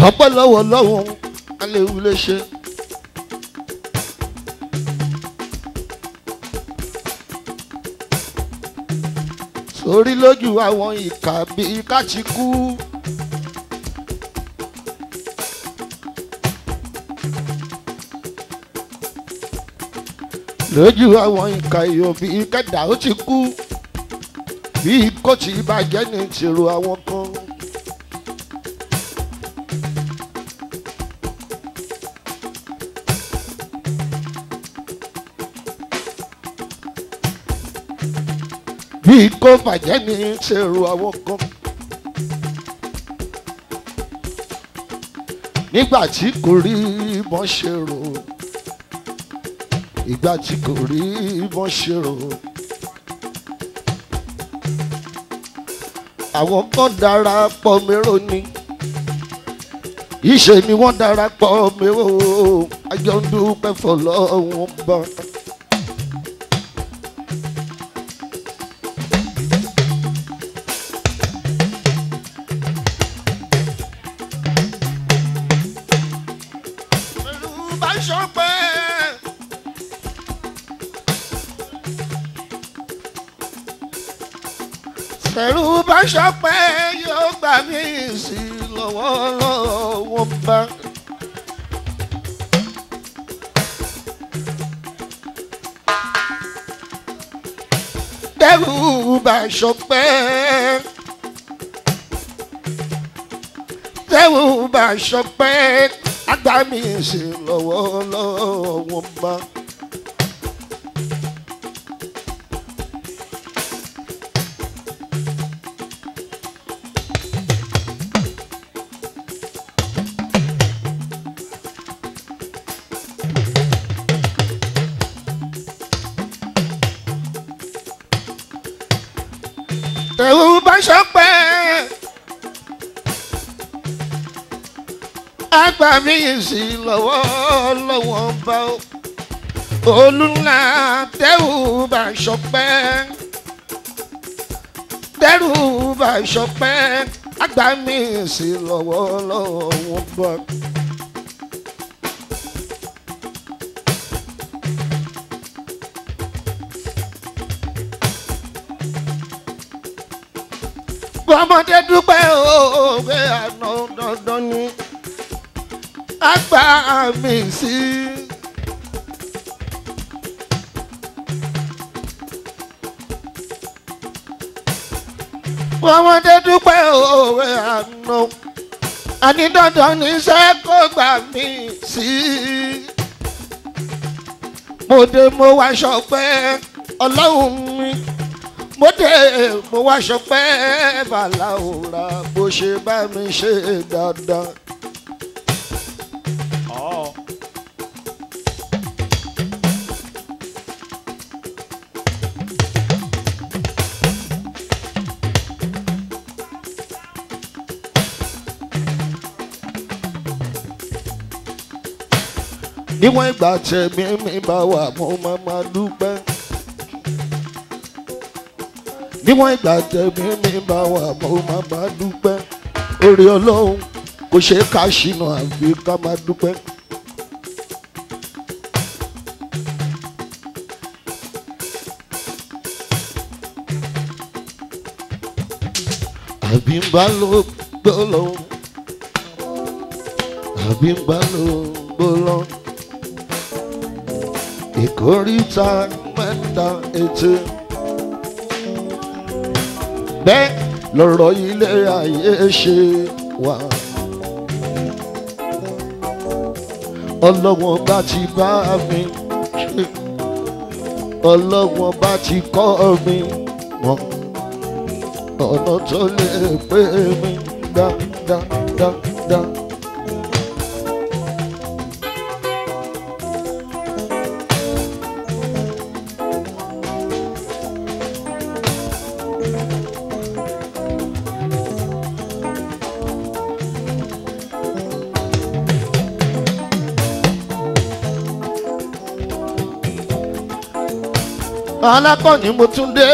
ọpẹ́ lọ́wọ́ lọ́wọ́ aléwu lè ṣe. sórí lójú àwọn ìkà bíi ká ti kú. lójú àwọn ìkà èèyàn bíi kẹ́dà ó ti kú bíi kó ti bàjẹ́ ní tìrò àwọn kan. bíi kó bàjẹ́ ní tìrò àwọn kan. nígbà tí kò rí bọ́n ṣe rò ìgbà tí kò rí bọ́n ṣe rò. àwọn kan darapọ̀ mérò ni ìṣe ni wọ́n darapọ̀ mérò àjọ ń dúpẹ́ fọlọ́wọ́n bá. pẹ̀lú bá ṣọpẹ́. pẹ̀lú bá ṣọpẹ́ yóò gbà mí sí lọ́wọ́ lọ́wọ́ bá. pẹ̀lú bá ṣọpẹ́. pẹ̀lú bá ṣọpẹ́ àgbà mí sí lọ́wọ́ lọ́wọ́ bá. ẹ̀rù bá ṣọpẹ́. àgbà mi sí lọ́wọ́ lọ́wọ́ bá o. olùlà tẹ́rù bá ṣọpẹ́. tẹ́rù bá ṣọpẹ́. àgbà mi sí lọ́wọ́ lọ́wọ́ bá o. bọ́mọdé dúpẹ́ òwe àná dandan ni àgbà mi sí. bọ́mọdé dúpẹ́ òwe àná àní dandan ní iṣẹ́ kó gbà mí sí. mo dé mo wá ṣọpẹ́ ọlọ́run mi mo dé mo wá ṣọpẹ́ bàlá òra bó ṣe bá mi ṣe dáadáa. níwọ̀n ìgbà tẹ̀mí mi bá wà mo máa máa dúpẹ́ níwọ̀n ìgbà tẹ̀mí mi bá wà mo máa máa dúpẹ́ orí ọlọ́run kò ṣe é ká ṣìnà àfi ká máa dúpẹ́. àbí ń bá ló gbọ́lọ́ àbí ń bá ló gbọ́lọ́ ìkórìtà mẹ́ta ètò bẹ́ẹ̀ lọ́rọ̀ ilé ayé ṣe wà. ọlọ́wọ́n bá ti bá mi ṣe ọlọ́wọ́n bá ti kọ́ mi mọ́ ọ̀nà tó lè pé mi dáadáa. alákọ̀ọ́ni mo tún dé.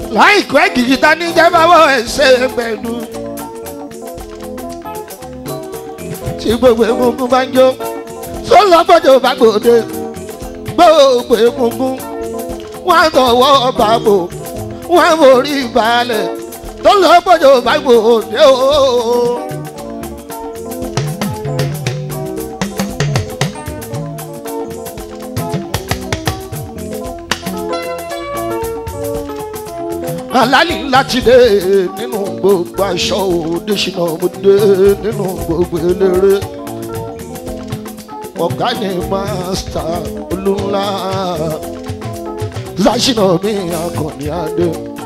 láìpẹ́ kìkìtà ní jábáwọ̀ ẹ̀ṣẹ̀ pẹ̀lú. tí gbogbo egungun bá ń jó tó lọ́gbọ́dọ̀ bá gbòde gbogbo egungun wọ́n á tọwọ́ bàbò wọ́n á borí balẹ̀ tó lọ́gbọ́dọ̀ bá gbòde ooo. alálì láti dé nínú gbogbo aṣọ òde ṣìnà òde nínú gbogbo eléré ọ̀gá ni mástà olúńlá láṣìnà mi akọni adé.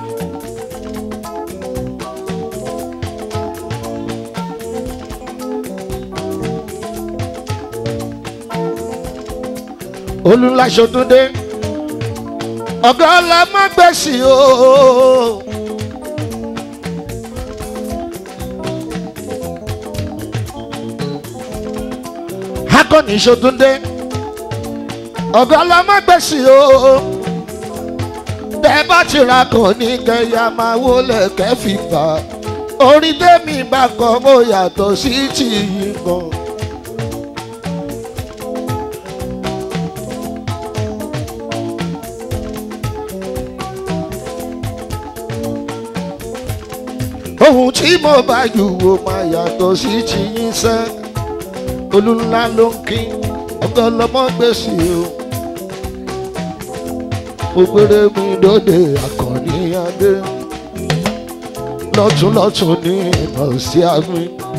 olúńlá ṣòtúndé ọ̀gá ọlọ́mọgbèsì o. akọni ṣòtúndé ọ̀gá ọlọ́mọgbèsì o. bẹ́ẹ̀ bá ti ra kàn ní kẹyà máa wọlé kẹfìfà orí tèmi bá kọ mo yàtọ̀ sí tìyí gan. ohun tí mo bá jù wò máa yàtọ̀ sí ti yín sẹ́ olúńlá ló ń kí ọgọ́ lọ́mọ gbèsè o ògbére mi lóde àkànní adé lọ́túnlọ́tún ní ìmọ̀ sí àmì.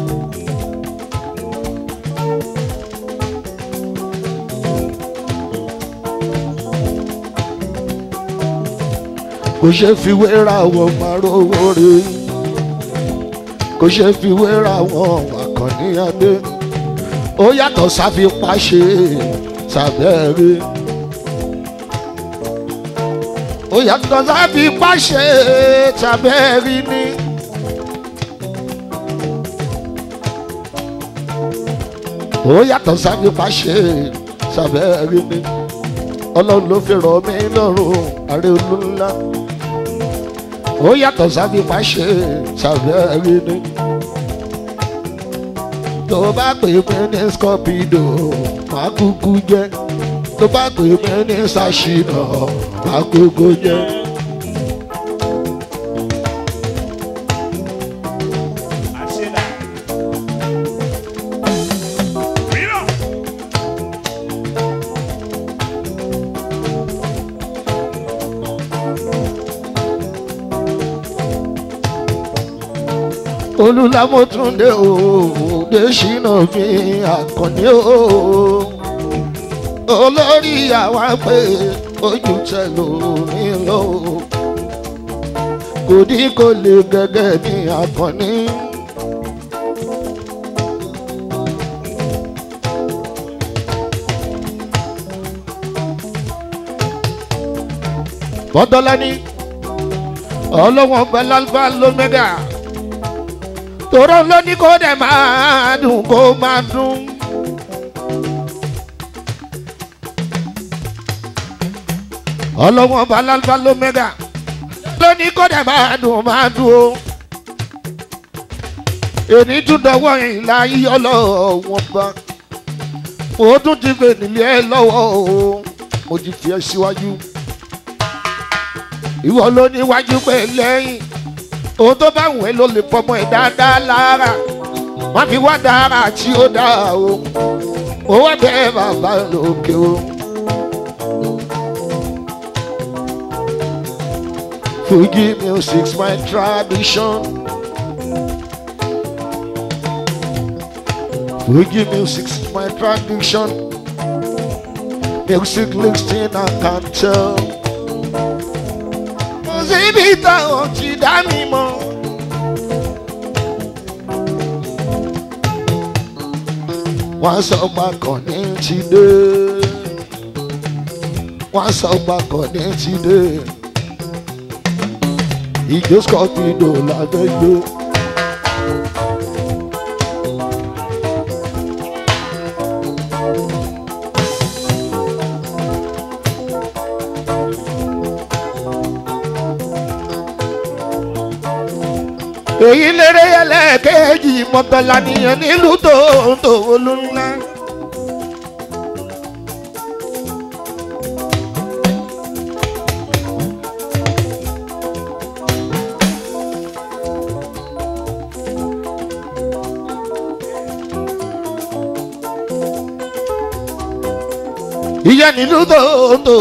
kò ṣe fi wéra wọ máa rówó rí kò ṣe fi wéra wọn àkànní adé ó yàtọ̀ sáfipá ṣe sàbẹ̀rẹ̀ ó yàtọ̀ sáfipá ṣe sàbẹ̀rẹ̀ ni. ó yàtọ̀ sáfipá ṣe sàbẹ̀rẹ̀ ni ọlọ́run ló fi rọ̀ mí lọ́rùn àrẹ olúńlá ó yàtọ̀ sáfipá ṣe sàbẹ̀rẹ̀ ni tó bá pè mí ní scorpido máa kúkú jẹ tó bá pè mí ní sashina máa kúkú jẹ. olùlámọ́túndé òde ṣìnà mi àkànní o olórí àwa pé ojú tẹ̀lò mi lọ kò dí kò lè gẹ́gẹ́ ní àkànní. bọ́dọ́lá ní ọlọ́wọ́n gbẹ́lálgbá ló mẹ́gà tòró ló ní kó dẹ̀ máa dùn kó máa dùn. ọlọ́wọ́n balálbá ló mẹ́gà ló ní kó dẹ̀ máa dùn máa dùn o. èní tún dọwọ́ ìlà yíyọ lọ́wọ́n bá mo tún ti fè nílé ẹ lọ́wọ́ o mo ti fi ẹ síwájú. ìwọ ló níwájú pé lẹ́yìn ohun tó bá wù ẹ́ ló lè fọmọ ẹ̀ dáadáa lára wọ́n fi wá dára tí ó dá o ó wá bẹ́ẹ̀ bàbá lókè o. Fuji music's my tradition. Fuji music's my tradition. Music listening I can tell síbi táwọn ti dá mi mọ́. wọ́n sọ gbàkàn ní ti dé. wọ́n sọ gbàkàn ní ti dé. ìjó scorpido lábẹ́ gbé. èyí lérè ẹlẹ́ẹ̀kejì mọ́tọ́lá nìyẹn nílùú tòótò olúńlá. ìyẹn nílùú tòótò.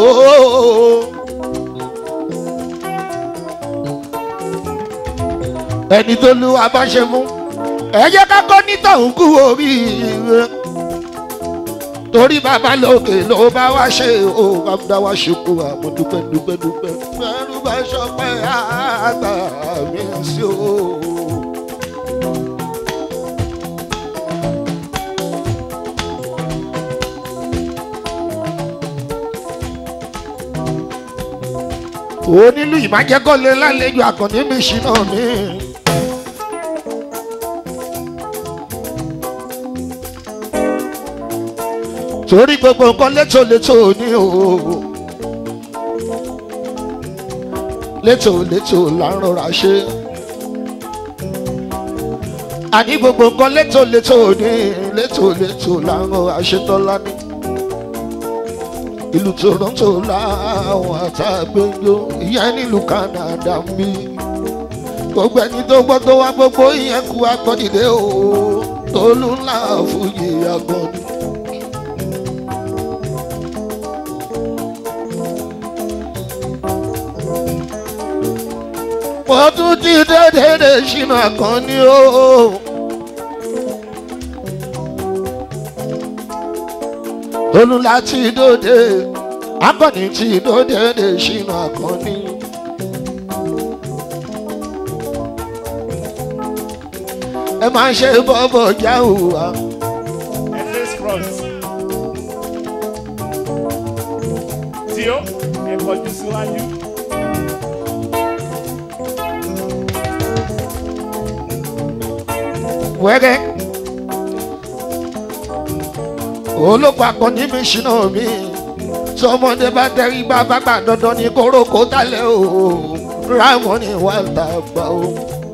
ẹni tó lu abáṣe mú ẹ jẹ́ ká kọ́ nítọ̀hún kú oríire torí bàbá lókè ló bá wá ṣe ó bá wá ṣekú àmọ́ dúpẹ́ dúpẹ́ dúpẹ́ fẹ́rù bá ṣọpẹ́ àgbà mi sí o. onílù ìmájẹ́kọ́lé lálejò àkànní mi ṣìnà mi. torí gbogbo nǹkan létòlétò ní o létòlétò là ń rọra ṣe àní gbogbo nǹkan létòlétò ní létòlétò là ń rọra ṣe tọ́lá ní ìlú toronto làwọn àtàgbẹ́jọ ìyẹn nílùú canada ń bí gbogbo ẹni tó gbọ́ tó wá gbogbo ìyẹn kú agbọ́dìde o tolú ńlá fújì agbọ́dì. mo tún ti dédédé ṣìnà kan ní o. olú láti dòde akọni tí dòde lè ṣìnà akọni. ẹ máa ṣe bọ́bọ̀ jáwó wa. Endless front. Tí ó ẹ kọjú síwájú. wẹ́rẹ́ olóko akọni mi ṣìnà mi sọmọdé bá tẹrí bá bá gbà dandan ní kórókó tálẹ̀ o ráwọn ní wà tàgbà o.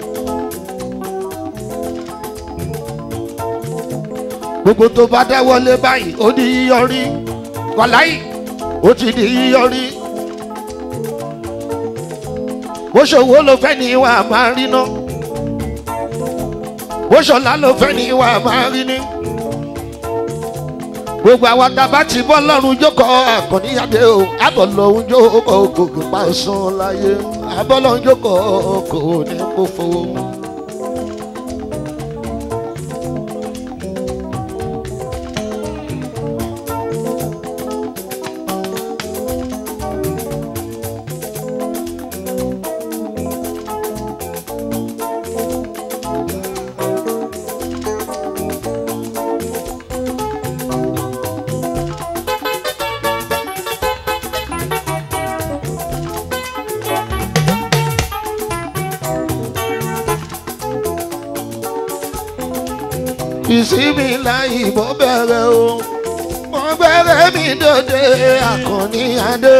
gbogbo tó bá dáwọ́lé báyìí ó di yíyọrí wàláyì ó ti di yíyọrí bó ṣòwò ló fẹ́ ní ìwà máa rí ná bó ṣọlá ló fẹ́ ní ìwà máa rí ní gbogbo àwọn tàbá ti bọ́ lọ́rùn jókòó àkànníyàdé o àbọ̀ lọ́hún jókòó gògùn pa sùn láyé àbọ̀ lọ́hún jókòó kò ní kó fowó. ìsinmi láyé mo bẹ̀rẹ̀ o mo bẹ̀rẹ̀ mi dòde àkànní adé.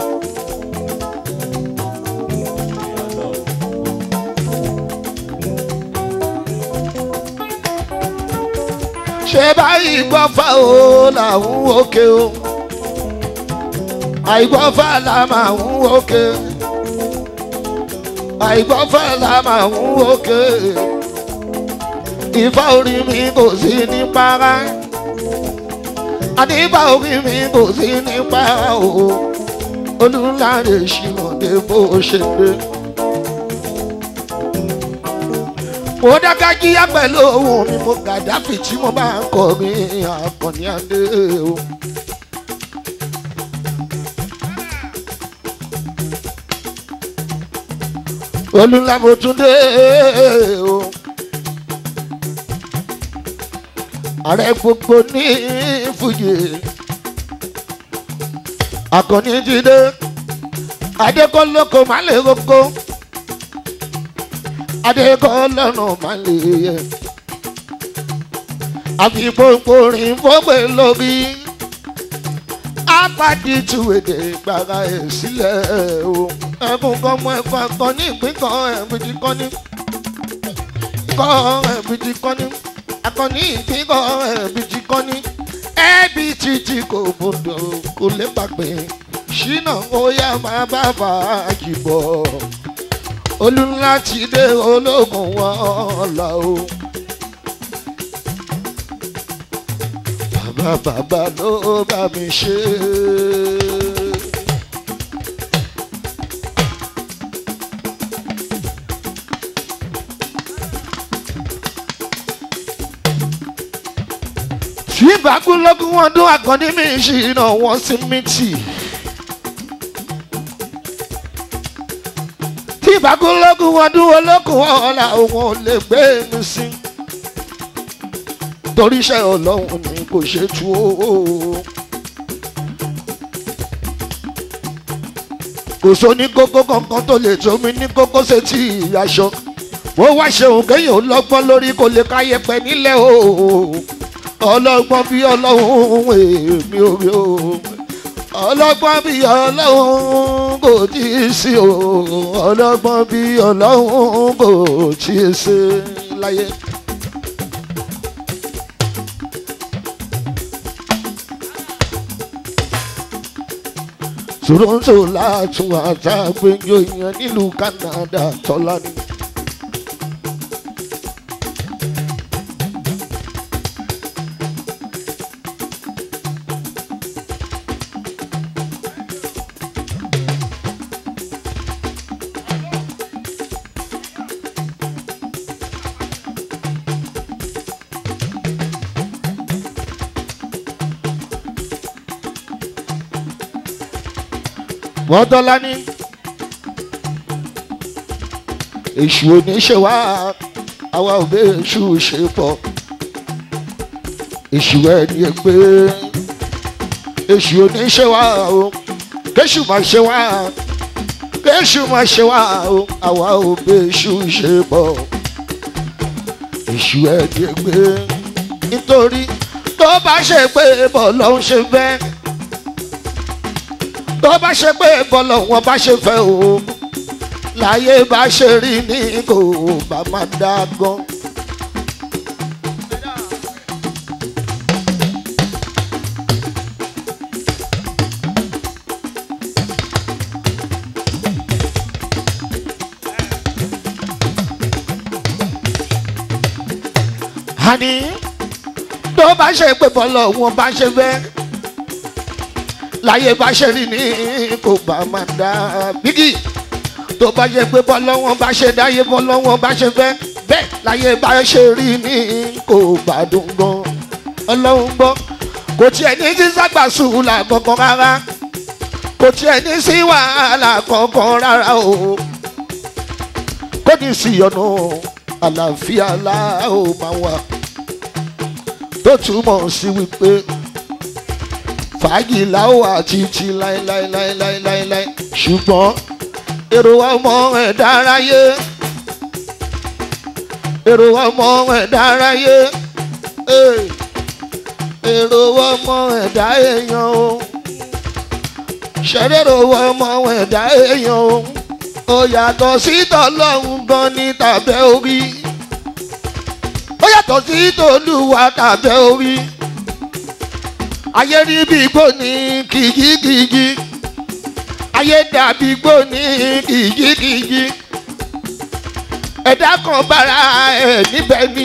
ṣé báyìí gbọ́fà o làwọn òkè o àìgbọ́fà là máa ń òkè àìgbọ́fà là máa ń òkè ìfá orí mi kò sí ní para àdìbà orí mi kò sí ní para o olùlànà ìṣìmọ̀dé bó ṣe dé. mo dáká jíyá pẹ̀lú ohun mi mo gàdáfì tí mo bá ń kọ́ mi àkànní adé o. olùlànà mo tún dé o. ààrẹ gbogbo ní fújì akọni ti dé adékọlọkọ má lè roko adékọlọnà má lè yẹ àfipòpòrin fọgbẹ lórí apàdé tuwèdè gbàrà ẹ sílẹ̀ o ẹkún kan mọ ẹkún akọni ìpín kan ẹbùdí kan ní. kọ́ ẹ̀bí ti kọ́ ní akọni ìpínkọ́ ẹ̀bí ti kọ́ ní ẹ̀bí títí kò gbọdọ̀ kò lè pàgbé ṣínà ó yá máa bá fàájì bọ̀ olùlá ti dé ológun wọn là o. bàbá bàbá ló bá mi ṣe é. tí ìbákúlógún wọn dún àkànní mi ṣìnà wọn sí mítì. tí ìbákúlógún wọn dún olókùn ọ̀la òun ò lè gbé mi sí. torí iṣẹ́ ọlọ́run ni kò ṣe tú o. kò sóní kókó kankan tó lè tó mi ní kókó ṣe tí aṣọ. mo wá ṣeun kéèyàn lọ́gbọ́n lórí kò lè káyẹ pẹ́ nílẹ̀ o ọlọ́gbọ́n bí ọlọ́run èmi ò rí o ọlọ́gbọ́n bí ọlọ́run kò tí ì sí o ọlọ́gbọ́n bí ọlọ́run kò tí ì sí láyé. Toronto látún àtàgbẹ́jọ ìyẹn nílùú Canada tọ́lá ni. wọ́n tọ́lá ní. èṣù oníṣẹ́ wa àwa ò bẹ́ èṣù ṣe pọ̀ èṣù ẹni pé èṣù oníṣẹ́ wa o kéṣù máa ṣe wá kéṣù máa ṣe wá o àwa ò bẹ́ èṣù ṣe pọ̀ èṣù ẹni pé nítorí tó bá ṣe pé bọ̀ ló ń ṣe bẹ́ẹ̀ tó bá ṣe pé bọ́lọ̀ wọn bá ṣe fẹ́ o láyé bá ṣe rí ní kò bá máa dá gan. àní tó bá ṣe pé bọ́lọ̀ wọn bá ṣe fẹ́ láyé bá ṣe rí ní kò bá máa dá bígì tó bá jẹ pé bọ́lọ́wọ́n bá ṣe dáyé bọ́lọ́wọ́n bá ṣe fẹ́ bẹ́ẹ̀ láyé bá ṣe rí ní kò bá dùn gan ọlọ́run gbọ́ kò tiẹ̀ ní sí ságbà sùúlà kankan rárá kò tiẹ̀ ní sí wàhálà kankan rárá o kò ní sí ọ̀nà àlàáfíà láò máa wà tó túmọ̀ sí wípé fàájì láwọ̀ àti ti láéláéláéláéláé ṣùgbọ́n èrò ọmọ ẹ̀dá aráyé èrò ọmọ ẹ̀dá aráyé èrò ọmọ ẹ̀dá èèyàn o ṣẹ̀rẹ̀rò ọmọ ẹ̀dá èèyàn o ó yàtọ̀ sí tọ́lọ́hún gan ní tàbẹ́ orí ó yàtọ̀ sí tòlúwa tàbẹ́ orí ayé rí bí igbó ní kìjikìji ayé dàbí igbó ní kìjikìji ẹ̀dá kan bára ẹ̀ níbẹ̀ ni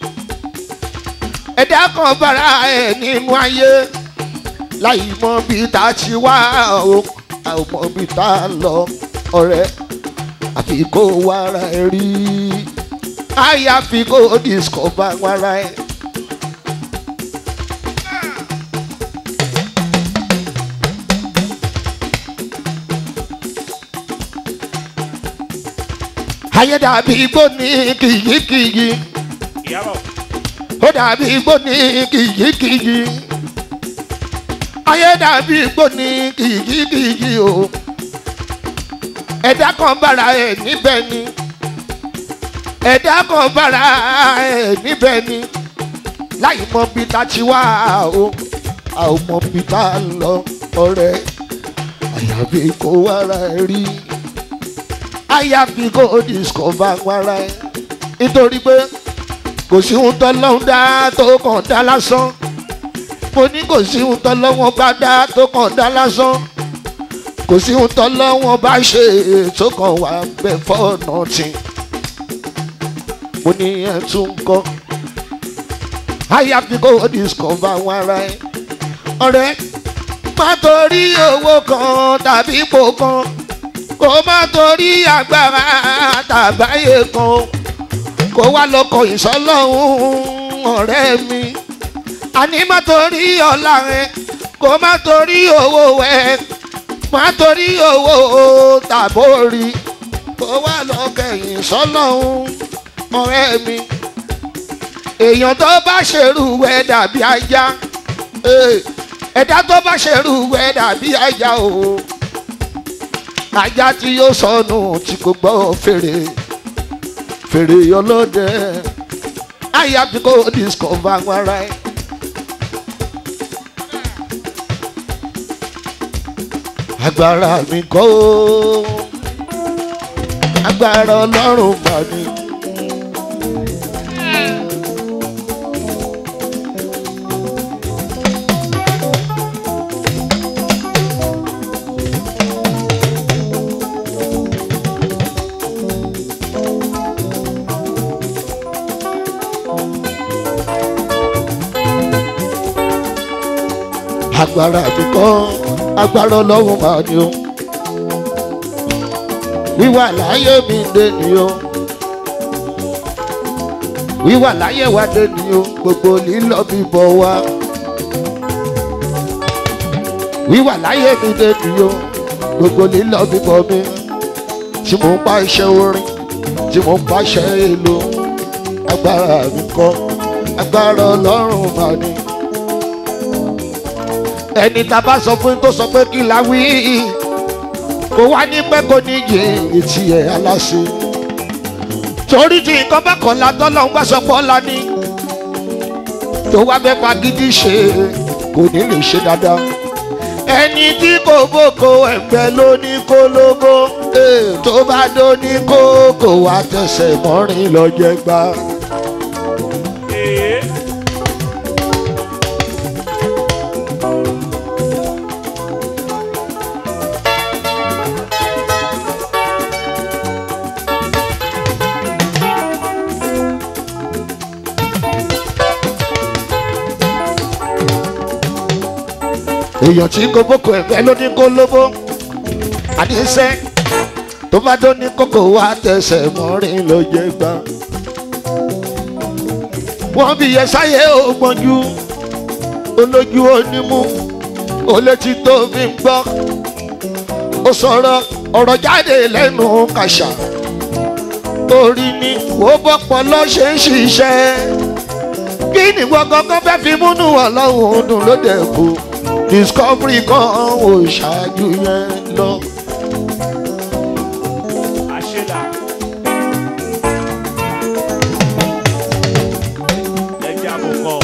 ẹ̀dá kan bára ẹ̀ nínú ayé láì mọ bí tá a ti wá o a ò mọ bí tá a lọ ọ̀rẹ́ àfi kó wàrà ẹ̀ rí àyàfi kó discover wàrà ẹ̀. ayé dàbí igbó ní kìyíkìyí ìyàbọ̀ ó dàbí igbó ní kìyíkìyí ayé dàbí igbó ní kìyíkìyí o ẹ̀dá kan bára ẹ̀ níbẹ̀ ni ẹ̀dá kan bára ẹ̀ níbẹ̀ ni láì mọ bí ta ti wá o a ò mọ bí ta lọ ọ̀rẹ́ àyàfi kó wára ẹ̀ rí àyàfi kó discover wára ẹ̀ nítorí pé kò sí ohun tọ́lọ́hún dá tó kàn dá lásán mo ní kò sí ohun tọ́lọ́hún bá dá tó kàn dá lásán kò sí ohun tọ́lọ́hún bá ṣe tó kàn wá bẹ́ fọ́ọ̀nà tì mo ní ẹ̀ tún kọ́ àyàfi kò discover àwọn ara ẹ̀ ọ̀rẹ́ má torí owó kan tàbí ipò kan kó má torí agbára tàbáyé kan kó wá lọkọ̀ ìsọlọ́hún ọ̀rẹ́ mi àní má torí ọ̀la rẹ kó má torí owó rẹ má torí owó tàbórí kó wá lọkọ̀ ìsọlọ́hún ọ̀rẹ́ mi èèyàn tó bá ṣerú ẹ dàbí ajá ẹ̀dá tó bá ṣerú ẹ dàbí ajá o ajá tí yóò sọnù tí kò gbọ́ fèrè fèrè ọlọ́dẹ àyà tí kò discover àwọn ara ẹ. agbára mi kọ́ o agbára ọlọ́run mà ní. agbára mi kọ́ agbára ọlọ́run máa ní o wíwà láyé mi dé ní o wíwà láyé wa dé ní o gbogbo lílọ bíbọ̀ wa wíwà láyé mi dé ní o gbogbo lílọ bíbọ̀ mi tí mo ń pa iṣẹ́ orin tí mo ń pa iṣẹ́ èlò agbára mi kọ́ agbára ọlọ́run máa ní ẹni tá a bá sọ fún tó sọ pé kí la wí kó wá ní pẹ́ kó ní yé etí ẹ̀ aláṣẹ. torí tí nǹkan bá kàn la tọ́lọ́ ń bá sọ pọ́ la ní tó wá fẹ́ fagídí ṣe kò ní lè ṣe dáadáa. ẹni tí kò bóko ẹgbẹ́ ló ní kó lógo tó bá dó ní kó kó wá tẹsẹ̀ mọ́rin lọ́jẹ́ gbá. Ee, èèyàn tí kò bókò ẹ̀fẹ́ ló ní kó lóbó àníṣe tó bá dó ní kókó wá tẹsẹ̀ mọ́rin ló jẹ́ gbá. wọ́n bí yẹ sáyé ògbọ́njú olójú onímú olétí tó fi ń gbọ́ ó sọ̀rọ̀ ọ̀rọ̀ jáde lẹ́nu kàṣà orí ni wò bọ́pọ̀ lọ́ ṣe ń ṣiṣẹ́ kí ni wọ́n kọ́kọ́ fẹ́ fi múnú ọlọ́run dùn lóde kù discovery kan ò ṣáájú yẹn lọ. àṣelà. Ẹja àbùkọ.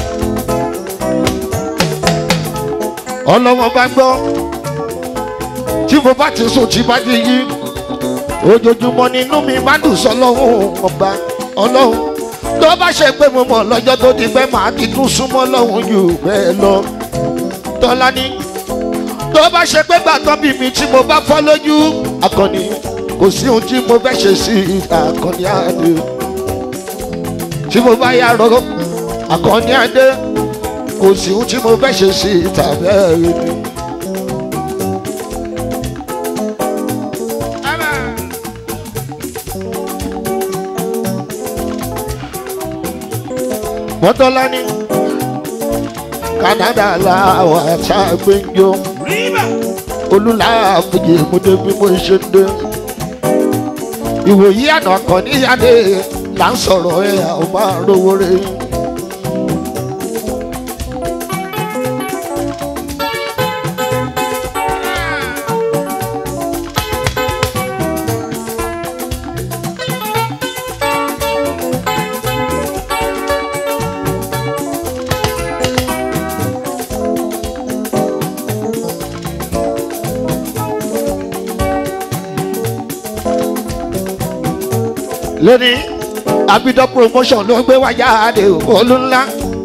ọlọ́wọ́n bá gbọ́ tí mo bá ti sùn tí bá ti yí ojoojúmọ́ nínú mi má dùn sọlọ́hún ọba ọlọ́hun tó bá ṣe pé mo mọ̀ lọ́jọ́ tó ti pẹ́ màá ti tún súnmọ́ lọ́hún jù bẹ́ẹ̀ lọ tọ́lá ní tó bá ṣe pé gbàtọ́ bí mi tí mo bá fọ́ lójú akọni kò sí ohun tí mo fẹ́ ṣe sí akọni adé tí mo bá yà rọ akọni adé kò sí ohun tí mo fẹ́ ṣe sí tàbí ẹ̀rí ni. mọ́tọ́lá ní Canada làwọn àṣàgbéjọ Ríbà. olùlàfíjì mo dé bí mo ṣe ń dé. ìwòyí àná kan níyàdé là ń sọ̀rọ̀ ẹ̀ àwọn máa rówó rẹ̀. lónìí abidọ promotion ló gbé wájà àdé olú ńlá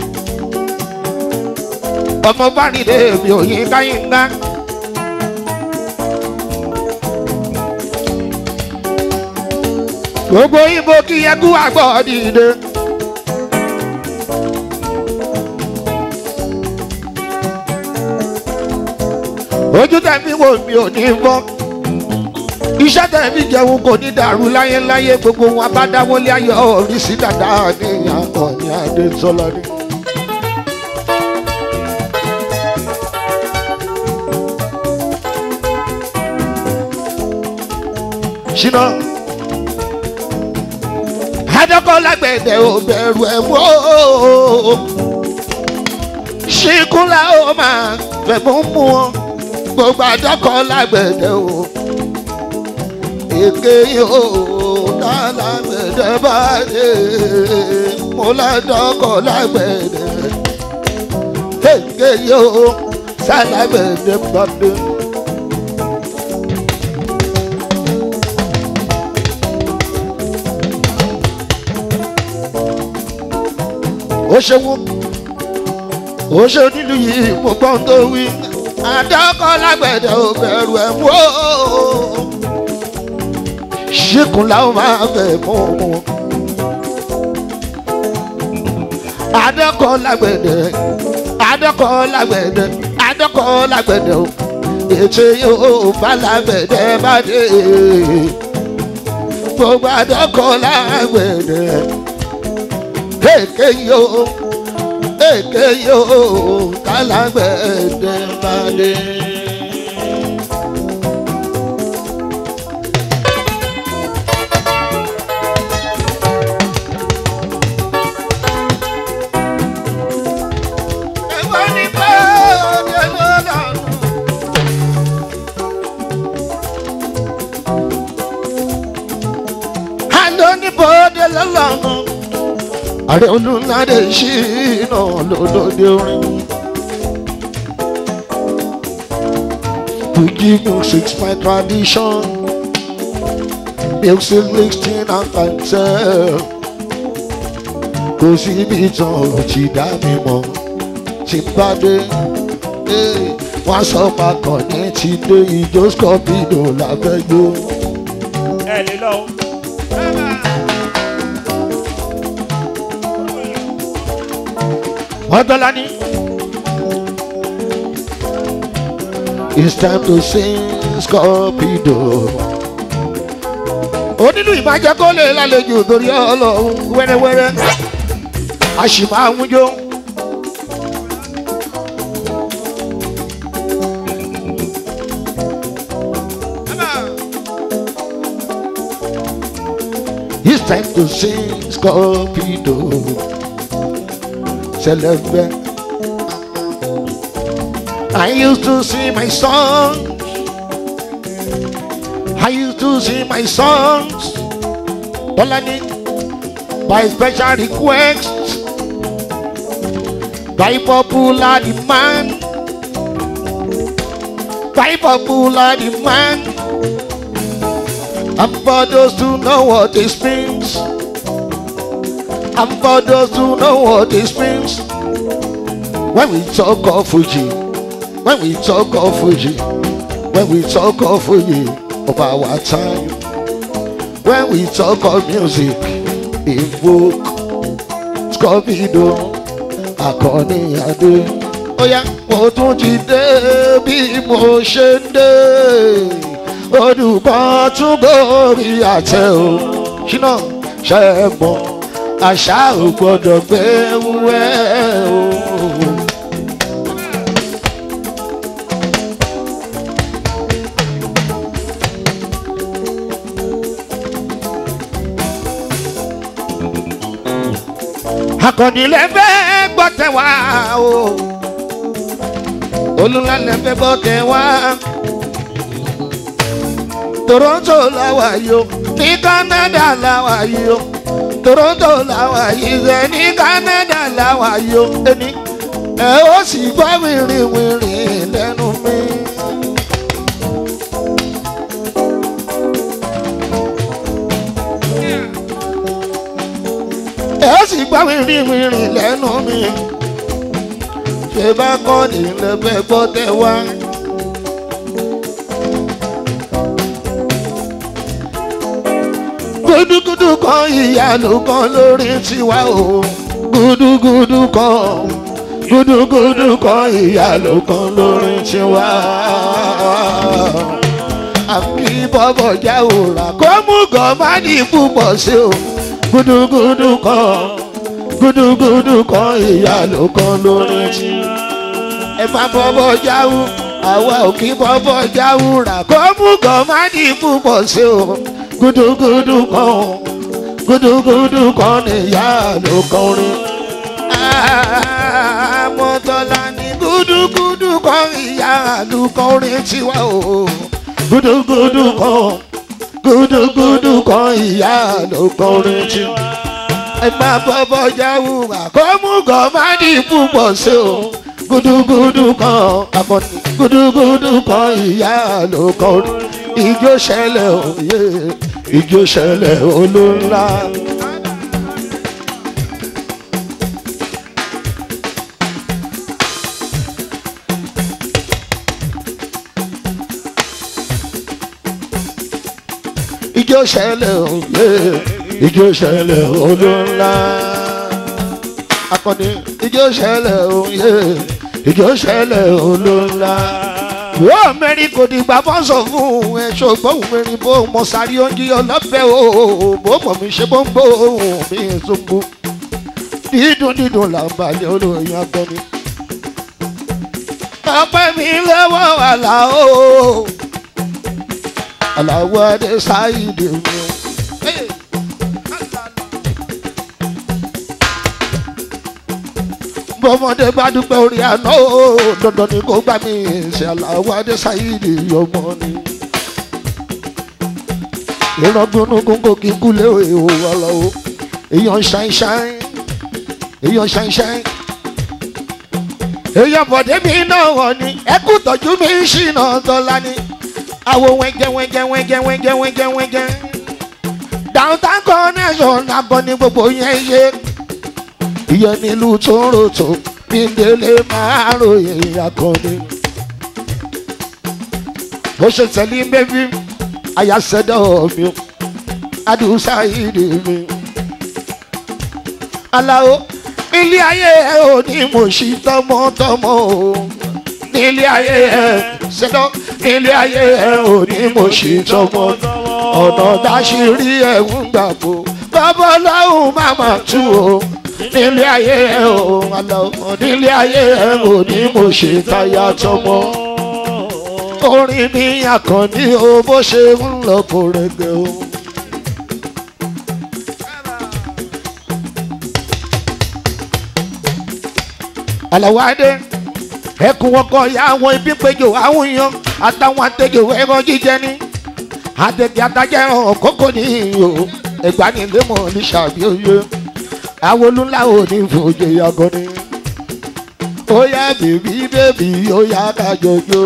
ọmọ bárìndé mi ò yín káyín ńlá. gbogbo ibo kí ẹkú àgbọ̀ dìde. ojú tẹ̀mí wo mi ò ní bọ́ iṣẹ́ tẹ̀mí jẹun kò ní dàrú láyéláyé gbogbo wọn bá dáwọ́lé ayọ̀ orí sí dàda ní ìyàtọ̀ ní adé sọlọ ní. ṣínà adọ́kọ̀ lágbẹ̀dẹ ò bẹ̀rù ẹ̀ mọ́ ṣíkúnlá ó máa fẹ̀mú mú ọ gbogbo adọ́kọ̀ lágbẹ̀dẹ ò èké yóò dá lágbẹ̀dẹ bá dé mo ládọ́kọ̀ lágbẹ̀dẹ èké yóò sá lágbẹ̀dẹ bá dé. ó ṣe wọ́n ó ṣe nílùú yìí mo gbọ́n tó wí àdọ́kọ̀ lágbẹ̀dẹ ò bẹ̀rù ẹ̀ mú o ṣìkùn làwọn máa fẹ́ fún wọn. àdọ́kọ̀ lágbẹ̀dẹ àdọ́kọ̀ lágbẹ̀dẹ àdọ́kọ̀ lágbẹ̀dẹ o ètò yóò bá lágbẹ̀dẹ bá dé gbogbo àdọ́kọ̀ lágbẹ̀dẹ èké yóò èké yóò kálágbẹ̀dẹ balẹ̀. Ẹ̀fọ́ ní pé òde ló lọ́rùn. Àlọ́ ní bòde lọ́lọ́run ààrẹ olùlàdé ṣìnà lọ́dọọdẹ orin. Fuji music's my tradition. Music mixing and cancel. Kò síbi tán ò ti dá mi mọ̀. Tí bá dé, eh, wọ́n sọ pàkàn ní ti dé ìjó scorpido lábẹ́jọ́. ẹ lè lọ o. Ọ̀dọ́lání. It's time to sing Scorpido. Onílù ìbàjẹ́ kó lè lálejò torí ọlọ́run wẹ́rẹ́wẹ́rẹ́. A sì máa ń jó. It's time to sing Scorpido. Celebrate. I used to sing my songs. I used to sing my songs. Dolani, by special request, by popular demand, by popular demand. And for those who know what this means, and for those who know what this means, when we talk of Fuji, when we talk of Fuji, when we talk of Fuji of our time, when we talk of music, evoke Scorpido, Akọni Adé. Oya, mo tún ti dé bí mo ṣe ń dé. Olùkọ́ tún gòrí àtẹ o. Ṣínà ṣe é mọ̀, àṣà ò gbọ́dọ̀ gbé wúwẹ́ o. akọni lè fẹ́ gbọ́ tẹ wá o olùlà lè fẹ́ gbọ́ tẹ wá toronto làwà yìí o ní canada làwà yìí o toronto làwà yìí ṣe ní canada làwà yìí o ẹni ẹ ó sì gbọ́ wìrìwìrì lẹ́nu mi. wìrìwìrì lẹ́nu mi ṣe bá kọ́ ní lẹ́fẹ̀ gbọ́ tẹ wá. gudugudu kan ìyanu kan lórí tiwa o gudugudu kan gudugudu kan ìyanu kan lórí tiwa. àfi bọ́bọ̀ já òòrà kó mú gọ́mádì púpọ̀ sí o gudugudu kan gudugudu kan ìyanu kan lórí tiwa. ẹ má bọ́bọ̀ jáwó àwa ò kí bọ́bọ̀ jáwó rà kó mú gọ́mádì púpọ̀ sí o gudugudu kan gudugudu kan níyà ló kọrin. àmọ́tọ́lá ní gudugudu kan ìyá ló kọrin tiwa o. gudugudu kan gudugudu kan ìyá ló kọrin tiwa. ẹ má bọ́bọ́ jáwó àkọ́mú gọ́mádì púpọ̀ sí o. gudugudu kan akọni gudugudu kan ìyá ló kọrin. ìjó ṣẹlẹ̀ òye ìjó ṣẹlẹ̀ olóńlá. ìjó ṣẹlẹ̀ òye ìjó ṣẹlẹ̀ olóńlá. akọni ìjó ṣẹlẹ̀ òye ìjó ṣẹlẹ̀ olóńlá wọ́n mẹ́rin kò dìgbà bọ́ sọ fún ẹ ṣùgbọ́n mẹ́rin bó mọ sáré oúnjẹ ọlọ́fẹ́ o bó mọ̀ mí ṣe bó ń bó ohun mi ṣubú dídùn dídùn là ń balẹ̀ olóyìn agbọ́ni. ọpẹ́ mi lọ́wọ́ àlàó àlàó adé sáyidé mi. bọ́mọdé bá dúpẹ́ orí àná o dandan ni kò gbà mí ṣe aláwọ̀ adéṣáyìdì ọmọ ni. ìran gbónúkún kò kí kú lé ìhò wà lọ́wọ́ èèyàn ṣáínṣáín èèyàn ṣáínṣáín. èèyàn bọ̀dé mi náà wọ̀ ni ẹkú tọ́jú mi ṣìnà tọ́lá ni. àwo wẹ́ngẹ́ wẹ́ngẹ́ wẹ́ngẹ́ wẹ́ngẹ́ wẹ́ngẹ́ wẹ́ngẹ́. downtown connection àgọ́ ni gbogbo yẹn yé ìyẹn nílùú tó ń rotò bí délé máa ròyìn akọni. bó ṣe tẹ̀lé bébí àyàsẹ́dọ̀ mi adùsá ìdè mi. aláwo ilé ayé ẹ ò ní mo ṣí tọmọtọmọ o nílé ayé ẹ ṣẹdọ nílé ayé ẹ ò ní mo ṣí tọmọtọmọ ọ̀nà dáṣírí ẹ̀ ń gbàgbó babaláwo máa máa tú o nílé ayé ẹ ò àlọ́ nílé ayé ẹ ò ní mo ṣe táyà tọmọ. orin ní àkànní o bó ṣe ń lọ kó rẹgbẹ o. àlàwọ̀ adé ẹkùn ọkọ ya àwọn ibi péjọ àwọn èèyàn àtàwọn àtẹjọ ẹran jíjẹ ní àtẹjẹ àtàjẹ ẹran kókó ní ìhò ẹgbàánilẹ́mọ̀ ní sàbí oyè àwọn olúńlá ò ní fòjè yàgò ni. ó yá bèbí bèbí ó yá ká jọjọ.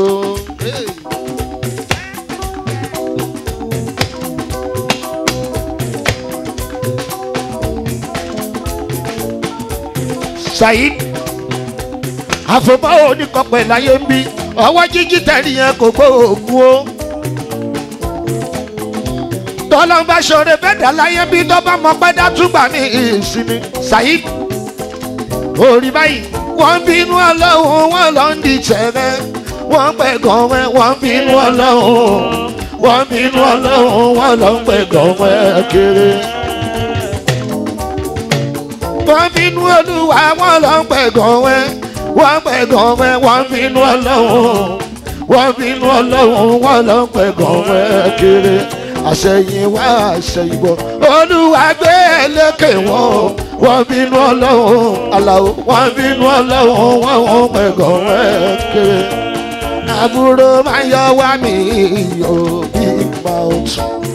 saheed àfọ̀mọ́ oníkọ̀pẹ̀ láyé ń bí ọwọ́ jíjí tẹ̀lé yẹn kò gbó òògùn o tọ́lọ́n bá ṣoore bẹ́ẹ̀dá láyé bí tó bá mọ pẹ́ dátúgbà ní ìsinmi saheed orí báyìí wọ́n bínú ọlọ́run wọ́n lọ ń di tẹ̀rẹ́ wọ́n pẹ̀ gan wẹ́ wọ́n bínú ọlọ́run wọ́n bínú ọlọ́run wọ́n lọ ń pẹ̀ gan wẹ́ kéré. wọ́n bínú olúwa wọ́n lọ ń pẹ̀ gan wẹ́ wọ́n pẹ̀ gan wẹ́ wọ́n bínú ọlọ́run wọ́n bínú ọlọ́run wọ́n lọ ń pẹ̀ gan wẹ́ kéré àṣẹyìn wá àṣẹyìnbọ olúwa gbé ẹlẹ́kẹ̀ wọn wọ́n bínú ọlọ́run aláwọ̀ wọ́n bínú ọlọ́run wọ́n wọ́n pẹ̀gàn wẹ́ẹ́kẹ́ àbúrò máa yọ wá mi yóò bí mouth.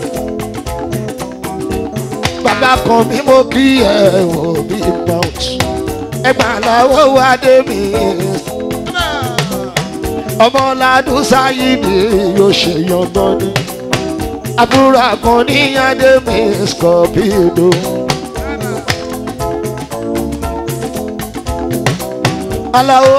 bàbá kan bí mo kí ẹ wò bí mouth. ẹgbà lọ́wọ́ wá dé mi. ọmọládùn sáyé ni yóò ṣe yan gbọ́dọ̀ àbúrò àkànní adémi scorpido. aláwo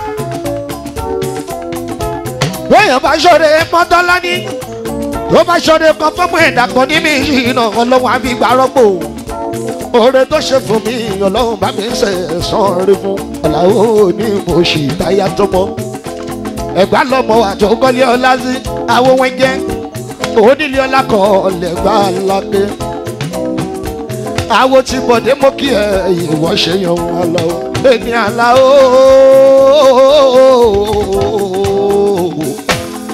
bẹ́ẹ̀ bá ṣọ̀rẹ́ mọ́tọ́lá ní tó bá ṣọ̀rẹ́ kan fọ́mọ ẹ̀dá kan ní mi yìí náà ọlọ́run àbí gbà rọ́pò oore tó ṣe fún mi ọlọ́run bá mi ṣe ẹ̀sán rí fún aláwo ní mo ṣì táyà tó mọ́ ẹ̀gbá lọ́mọ àtọ́kọ́lé ọlá sí àwọn wẹ́jẹ́ onílé ọlá kan lẹ́gbà lábẹ́ àwo tí bọ̀dé mọ́ kí ẹ ìwọ ṣe yan wọn lọ ẹni àlá ooo.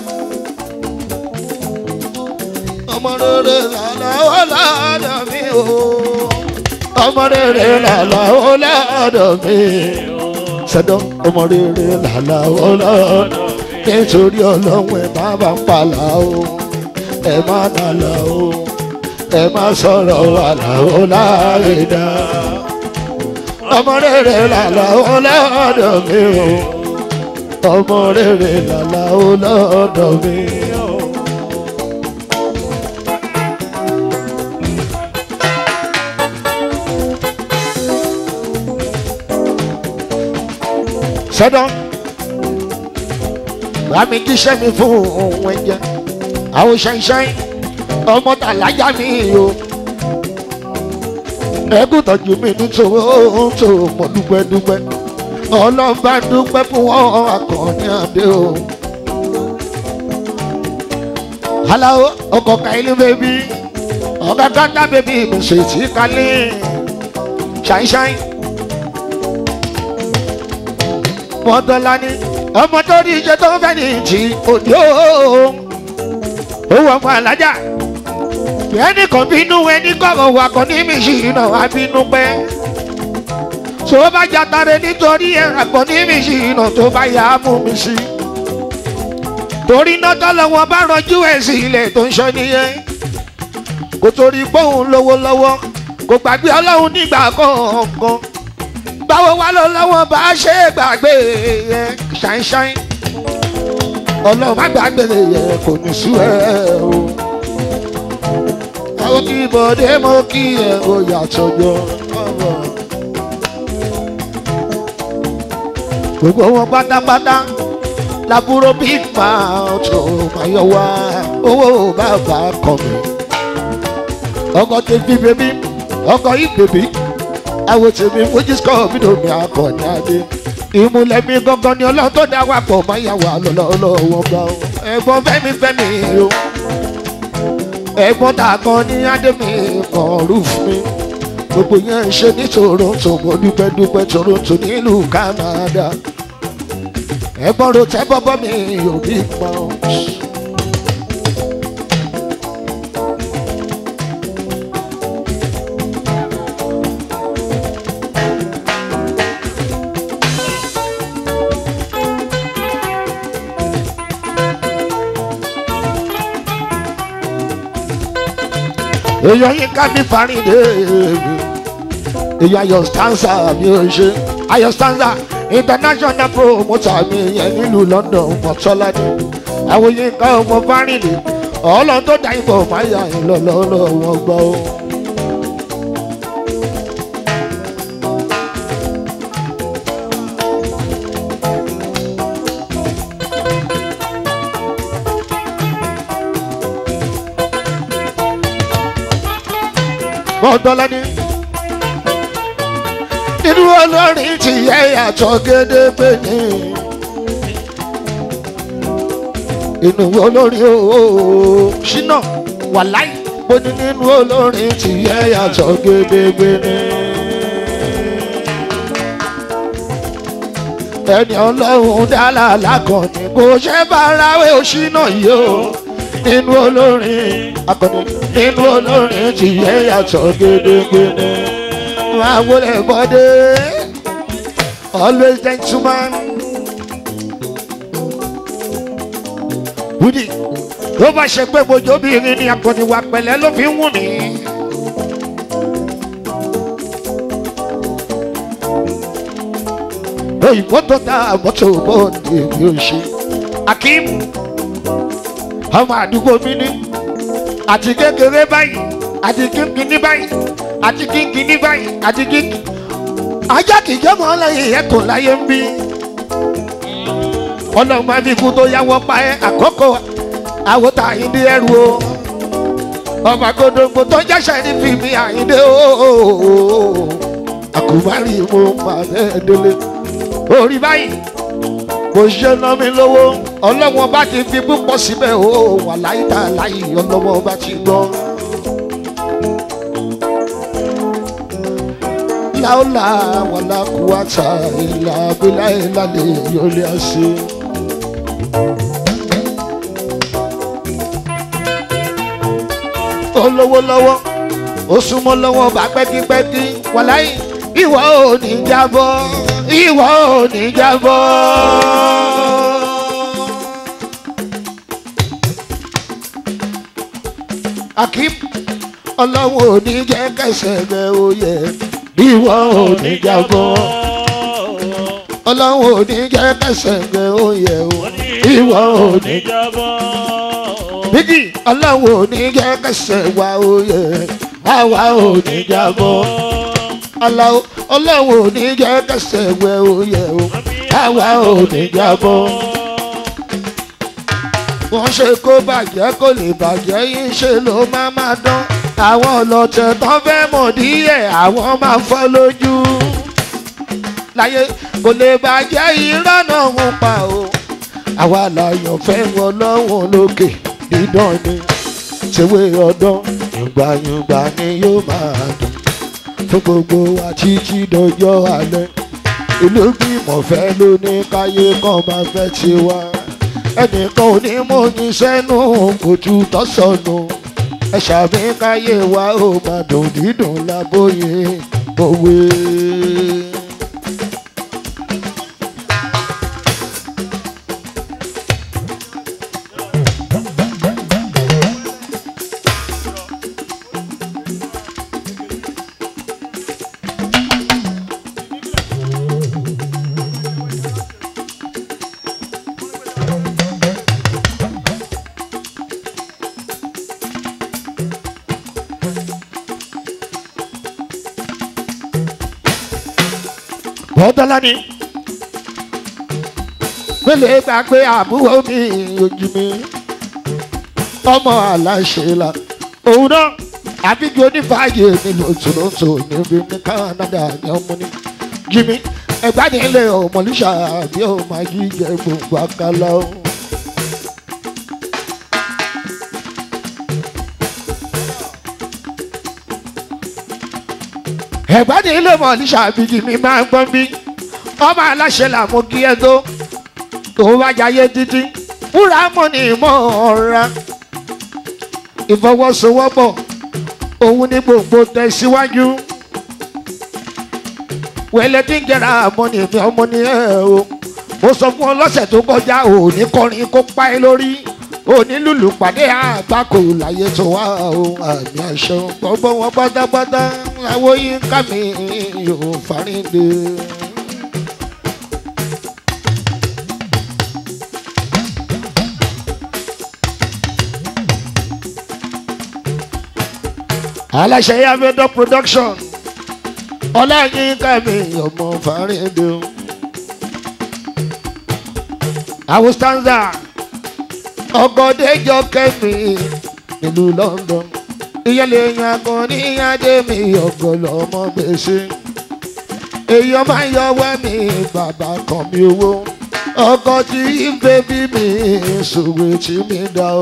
ọmọ rere làlá ó lọ́dọ̀ mi o ọmọ rere làlá ó lọ́dọ̀ mi sẹ́dọ̀ ọmọ rere làlá ó lọ́dọ̀ nítorí ọlọ́run ẹ̀ má bá ń palà o ẹ̀ má nàlà o ẹ má sọ̀rọ̀ àlàó láàyè dá. ọmọ rere làlàó lọ́dọ̀ mi o. ọmọ rere làlàó lọ́dọ̀ mi o. sọ́dọ̀ bá mi jíṣẹ́ mi fún òun ẹ̀jẹ̀ àwọn ṣáínṣáín ọmọ tàlájà mi o ẹkún tọ́jú mi nítorí ohun tó mọ̀ dúpẹ́ dúpẹ́ ọlọ́ba dúpẹ́ fún wọn akọni àdé o. aláwo ọkọ̀ káyílì bèbí ọ̀gá gánà bèbí ìgbésẹ̀ tí kálí ṣáínṣáín. mọ́tọ́lá ní ọmọ tó rí iṣẹ́ tó fẹ́ ní ti òde o owó ọmọ alájà ẹnì kan bínú ẹnì kọ̀rọ̀ wà kàn ní mi sí iná wá bínú pẹ́ tó bá jàtàrẹ nítorí ẹ̀rà kan ní mi sí iná tó bá yà á mú mi sí torí náà tọ́lọ́wọ́ bá rọjú ẹ̀ sí ilẹ̀ tó ń sọ nìyẹn kò torí gbóhùn lówó lọ́wọ́ kò gbàgbé ọlọ́run nígbà kọ̀ọ̀kan báwo wá lọ lọ́wọ́ bá ṣe gbàgbé yẹn ṣáínṣáín ọlọ́run má gbàgbé yẹn kò ní sú ẹ o àwọn kí bọ̀dé mo kí ẹ o yàtọ̀ jọ. gbogbo wọn pátápátá laburo big mouth ó máa yọ wá owó bàbá kọ mi. ọkọ tèmi bèbí ọkọ yìí bèbí àwọn tèmi fojú sọ mí lómi akọni adé. ìmùlẹ̀ mi gangan ni ọlọ́run tó dá wà pọ̀ máa yà wá lọ́wọ́ gbà ó. ẹ̀gbọ́n fẹ́mi fẹ́mi o ẹ̀gbọ́n tá a kan ní ádámì kan rúf mi gbogbo yẹn ń ṣe ní toronto mo dúpẹ́ dúpẹ́ toronto nílùú canada ẹ̀gbọ́n ro tẹ́ bọ́bọ́ mi ò bí pọ́n. èèyàn yín ká ní farinde èèyàn ayọ̀ stanza mi ò ṣe ayọ̀ stanza international promoter mi yẹn nílùú london mọ̀tọ́ládé àwọn yín ká ọmọ farinde ọlọ́run tó dá ìbọn máa yà yín lọ́lọ́lọ́ wọn gbọ́ o. mọ̀tọ́ládé nínú olórin ti yẹ yàtọ̀ gédégbé ni inú olórin ooo ṣínà wàláì bó ní nínú olórin ti yẹ yàtọ̀ gédégbé ni. ẹni ọlọ́run dálà lákànní kò ṣe bárawé òṣìnà yìí o nínú olórin akọni nínú olórin ti yẹ yàtọ̀ gédégbé ni máa wọlé bọ́dé always gentleman. Bùdí tó bá ṣe pé mojóbìnrin ni akọni wa pẹ̀lẹ́ ló fi ń wù mí. Òyìnbó tó ta mọ́tò bọ́ọ̀dì èmi ò ṣe. Akim ọmọ àdúgbò mi ní àti kékeré báyìí àti kínkínní báyìí àti kínkínní báyìí àti kínkínní ajá kì í jẹ́mọ́ lẹ́yìn ẹ̀tọ́ láyé ń bí ọlọ́run máa fi kú tó yáwọ́ pa ẹ́ àkókò àwòtá àyíndé ẹrù o ọmọ agodogbo tó jẹ́sẹ̀ ní fìmí àyíndé o àkùbárì mo máa bẹ́ẹ̀ délé orí báyìí kò ṣe ná mi lówó ọlọ́wọ́n bá ti fi púpọ̀ síbẹ̀ o wà láyé tá a láyé ọlọ́wọ́n bá ti gbọ́. láòlà wàlá kúwàtà ìlà abẹ́lá ìlàlẹ̀ yọlé àṣẹ. olówó lọ́wọ́ ó súnmọ́ lọ́wọ́ bá pẹ́kípẹ́kí wàláyé ìwọ ò ní jábọ́ ìwọ ò ní jábọ́. akim ọlọ́run ò ní jẹ́ kẹsẹ̀ rẹ̀ ó yẹ ìwọ ò ní jábọ́ ọlọ́run ò ní jẹ́ kẹsẹ̀ rẹ̀ ó yẹ o ìwọ ò ní jábọ́. bíjì ọlọ́run ò ní jẹ́ kẹsẹ̀ wa ó yẹ àwa ò ní jábọ́ aláwo ọlọ́run ò ní jẹ́ kẹsẹ̀ wẹ ó yẹ o àwa ò ní jábọ́ wọ́n ṣe kó bàjẹ́ kó lè bàjẹ́ yín ṣe ló máa máa dán àwọn ọlọ́tẹ̀ tán fẹ́ mọ̀ díẹ̀ àwọn máa fọ́ lójú láyé kò lè bàjẹ́ irọ́ náà ń pa o àwa làyàn fẹ́ wọn lọ́wọ́n lókè dídán ni ṣèwé ọdán yùngbàyùngbà ni yóò máa dùn fún gbogbo wa títí dọjọ́ alẹ́ ìlú gbìmọ̀ fẹ́ ló ní káyé kan máa fẹ́ tiwa ẹnìkan ò ní mú ní sẹ́nu kò ju tọ́sọ̀nù ẹ ṣàmì káyé wa ó máa dùn dídùn lábóyè òwe. bọ́dọ́lá ni pélé gbàgbé àbúrò mi ojú mi ọmọ aláṣẹ la òun náà àbíjú onífàájì mi lòtòlótò níbi ní Canada ní ọmọ ní jimmy ẹgbàá nílé ọmọlúṣà bí ó máa jíjẹ gbogbo àkàlà o. ẹ̀gbọ́n ní ilé mọ̀ ní sàbíjì mi máa ń gbọ́n bí ọmọ aláṣẹ làmú kí ẹ tó tó bá jayé títí wúrà mọ̀ ní ìmọ̀ ọ̀ra ìfọwọ́sowọ́pọ̀ òun ní gbogbo tẹ̀síwájú wẹ́lẹ́ tí ń jẹ́ra àmọ́ ní èmi ọmọ ní ẹ̀ o mo sọ fún ọ lọ́sẹ̀ tó kọjá òní kọrin kó pa ẹ lórí òní lùlù pàdé àgbákò láyé tó wá o àmì àṣẹ gbogbo wọn pátápátá làwọn yín ká mi yóò fárídé. aláṣẹ yàgbẹ́dọ̀ production ọláyín ká mi ọmọ fárídé o. àwọn stanza ọgọdẹjọ kẹmí nílùú London ìyẹlẹ yan kan níyàdé mi ọgọlọ ọmọ gbèsè èèyàn máa ń yọwọ́ mi bàbá kan mi owó ọkọ tí ìfẹ́ bí mi ṣòwò tí mi dá o.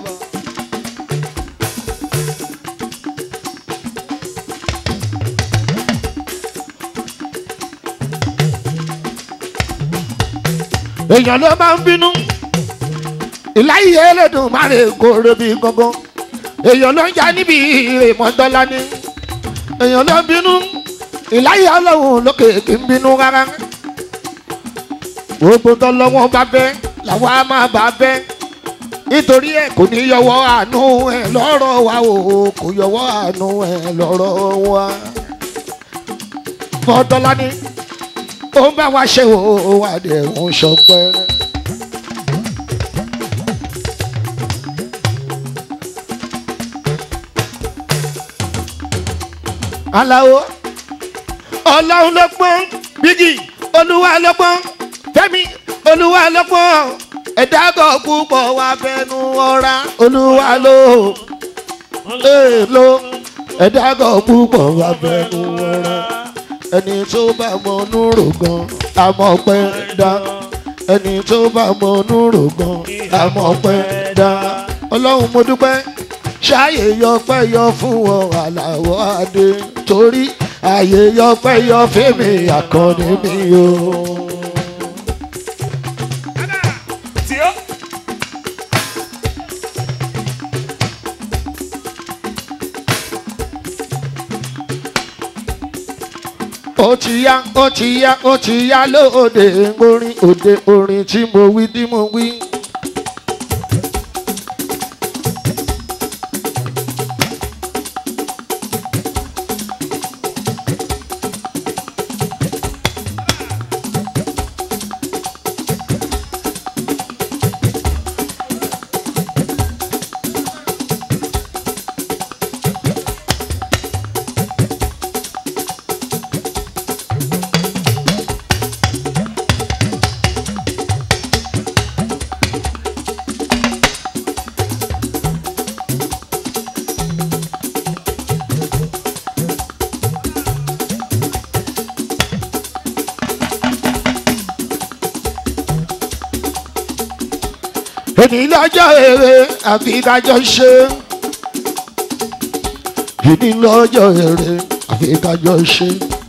èèyàn ló máa ń bínú ìláyé ẹlẹ́dùn máa lè kórè bí gangan èèyàn ló ń já níbi ìmọ̀tọ́lá ni èèyàn ló ń bínú ìláyé ọlọ́run lókè kì í bínú rárá gbogbo tọ́lọ́wọ́n bá bẹ́ làwọn á máa bá bẹ́ nítorí ẹ kò ní yọwọ́ àánú ẹ lọ́rọ̀ wa o kò yọwọ́ àánú ẹ lọ́rọ̀ wa mọ̀tọ́lá ni ó ń bá wa ṣe o wà dẹ̀ ń sọpẹ́ rẹ. aláwo ọlọ́run ló pọ́n bígì olúwa ló pọ́n fẹ́mi olúwa ló pọ́n ẹ̀dá kan púpọ̀ wá fẹnu ọ̀ra olúwa ló ee ló ẹ̀dá kan púpọ̀ wá fẹnu ọ̀ra ẹni tó bá mọ núrò gan àmọ́ pẹ́ dá ẹni tó bá mọ núrò gan àmọ́ pẹ́ dá ọlọ́run mo dúpẹ́ ṣáàyè yọpẹ́ yọ fún wọn àlàó adé torí àyè yọpẹ́ yọ fèmí àkànní mi o. tí ó ó ti yá ó ti yá ó ti yá lóde orin òde orin tí mo wí tí mo wí. èmi lọ́jọ́ èrè àfi kájọ ṣe. èmi lọ́jọ́ èrè àfi kájọ ṣe.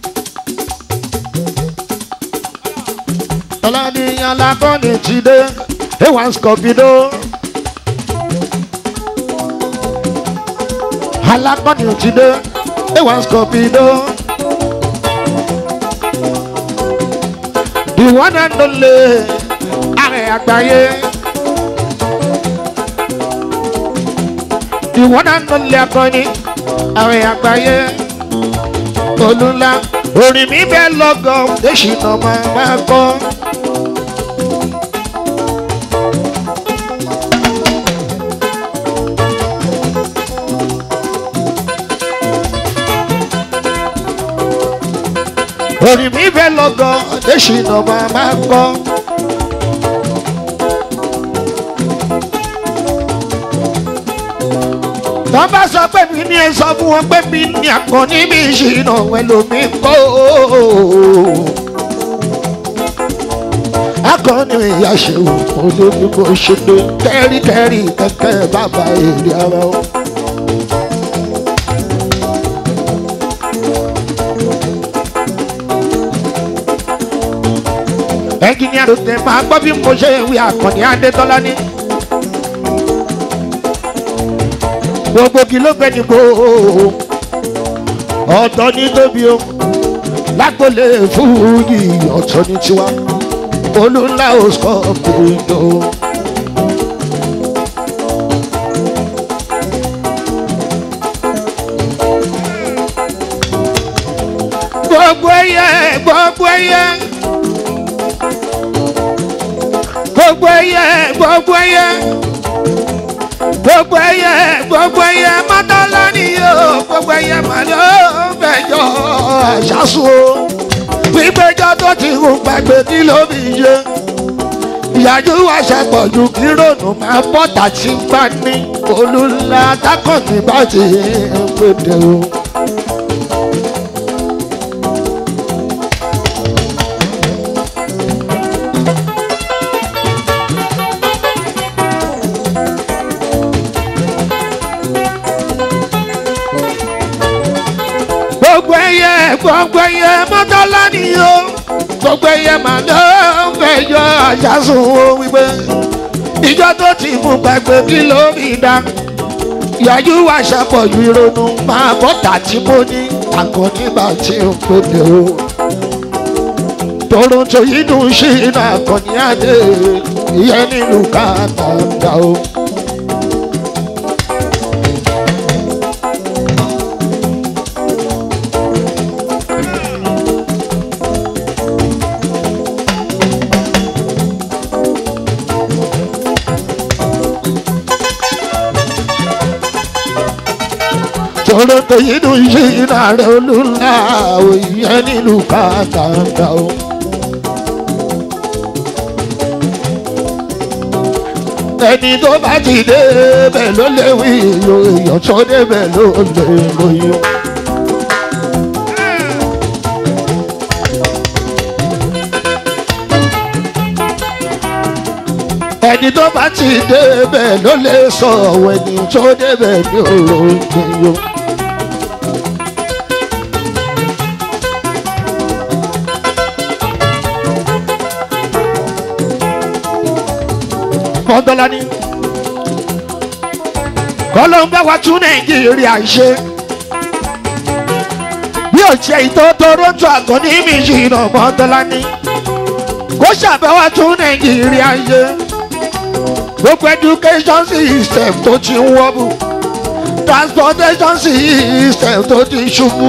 ọlọ́nìyàn lakọ́ni ti dé ewa scorpido. alakọ́ni ti dé ewa scorpido. the one and only ààrẹ àgbáyé. ìwọ́n náà ló lé akọni àwọn àgbáyé olùlà orin mi bẹ́ẹ̀ lọ́gọ̀ èsì náà máa máa kọ́. orin mi bẹ́ẹ̀ lọ́gọ̀ èsì náà máa máa kọ́. tọ́ bá sọ pé mi ní ẹ sọ fún wọn pé mi ní àkànní mi ìṣìnà ẹlòmí kó. akọni ìyá ṣeun olórí bó ṣe dé kẹ́ríkẹ́rí kẹ́kẹ́ bàbá èrè ara o. ẹnjìníà ló tẹ máa gbọ́ bí mo ṣe wí àkànní adétọ́lá ní. gbogbo kí ló gbẹ ní kó ọ̀tọ̀ ní tóbi o lágbólé fújì ọ̀tọ̀ ní tiwa olùlà ò sọ péjọ. gbogbo ẹyẹ gbogbo ẹyẹ gbogbo ẹyẹ gbogbo ẹyẹ gbogbo ẹyẹ gbogbo ẹyẹ mọtọlá ni o gbogbo ẹyẹ màlẹ fẹjọ àṣàṣù o gbígbẹjọ tó ti hù gbàgbé kí ló fi yé ìyájú wa ṣàpọ̀jù kí rònú máa bọ́ tàṣí gbá ní olùlà tákàntì bá ti ń pèdè o. gbogbo ẹyẹ gbogbo ẹyẹ mọ́tọ́lá ni o gbogbo ẹyẹ màá ló ń fẹjọ́ àṣàsùn o wípé ìjọ tó ti mú gbàgbé kí ló rí dá ìyájú wa ṣàpọ̀jù ìrònú máa bọ́tà tí mo ní àkànnígbà tí ó pèlè o toronto yìí dùn sí iná àkànní àdé ìyẹn nílùú kàtàkà o. toronto yìí dùn ṣe ìrànlẹ́ olùlà òyìn nílùú kàńtàńtà o. ẹni tó bá ti débẹ̀ ló lè wí iyo èèyàn tó débẹ̀ ló lè lóyún. ẹni tó bá ti débẹ̀ ló lè sọ ọ̀wọ́ ẹni tó débẹ̀ ní òòrùn. mọ́tọ́lá ní. kọ́lọ́ ń bá wa tún nàìjíríà ṣe. bí ò ṣe ìtọ́ toronto àgọ́ ní mi ṣìnà mọ́tọ́lá ní. kó ṣàbẹ̀wò tún nàìjíríà ṣe. gbogbo education system tó ti ń wọ́bù. transportation system tó ti ṣubú.